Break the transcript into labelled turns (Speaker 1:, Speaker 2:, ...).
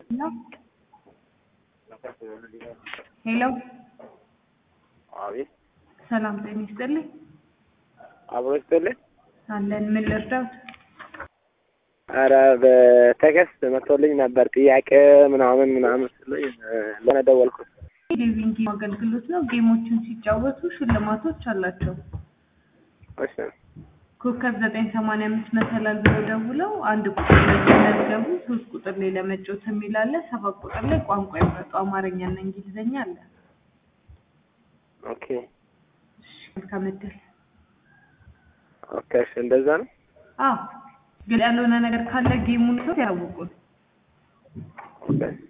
Speaker 1: ሄሎ
Speaker 2: አቤት
Speaker 1: ሰላም ጤና ይስጥልኝ።
Speaker 2: አብሮ ይስጥልኝ።
Speaker 1: አለን ምን ልርዳዎት?
Speaker 2: ኧረ በቴክስት መጥቶልኝ ነበር ጥያቄ ምናምን ምናምን ስለኝ ለነ ደወልኩት።
Speaker 1: ሊቪንግ ጌም አገልግሎት ነው። ጌሞችን ሲጫወቱ ሽልማቶች አላቸው።
Speaker 2: እሺ
Speaker 1: ኮከብ ዘጠኝ ሰማንያ አምስት መሰላል ብለው ደውለው አንድ ቁጥር ላይ ሲመዝገቡ ሶስት ቁጥር ላይ ለመጫወት የሚል አለ። ሰባት ቁጥር ላይ ቋንቋ ይምረጡ አማርኛና እንግሊዝኛ አለ።
Speaker 2: ኦኬ
Speaker 1: እሺ መልካም እድል።
Speaker 2: ኦኬ እሺ እንደዛ ነው።
Speaker 1: አዎ ግን ያልሆነ ነገር ካለ ጌሙን ሰው ያውቁን።
Speaker 2: ኦኬ